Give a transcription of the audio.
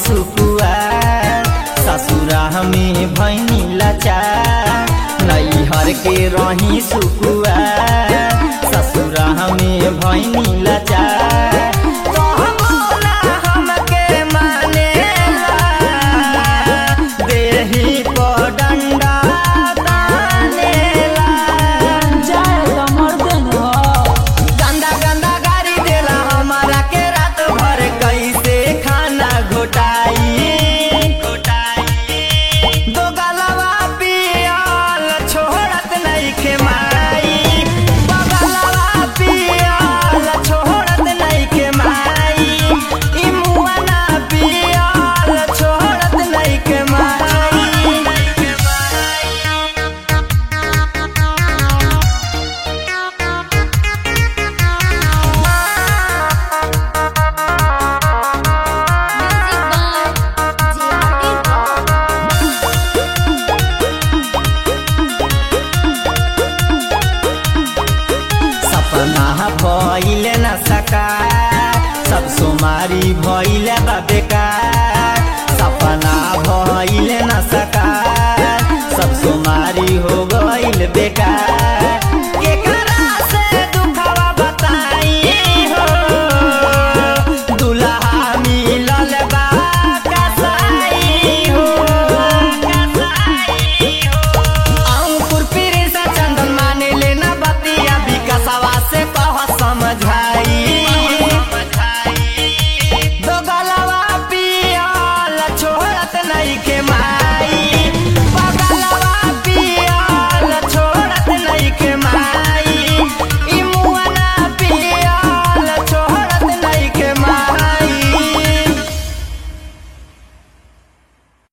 सुकुआ ससुरा में भैनी लाचार नैहर के रही सुकुआ ससुरा में भैनी लाचार कहबो ना हमके मानेला, देहि पर डंडा तानेला। जाए तो मर्दे न हो गंदा गंदा गाड़ी देला हमारा के रात भर कैसे खाना घोटाई दो गलवा पियल छोड़त नहीं के माई दो गलवा पियल छोड़त नहीं के माई ई मुआ ना पियल छोड़त नहीं के माई Music by JRD Rock. सपना भइले न सका सब सोमारी भइले बा बेकार सपना भइले न सका सब सोमारी हो गइल बेकार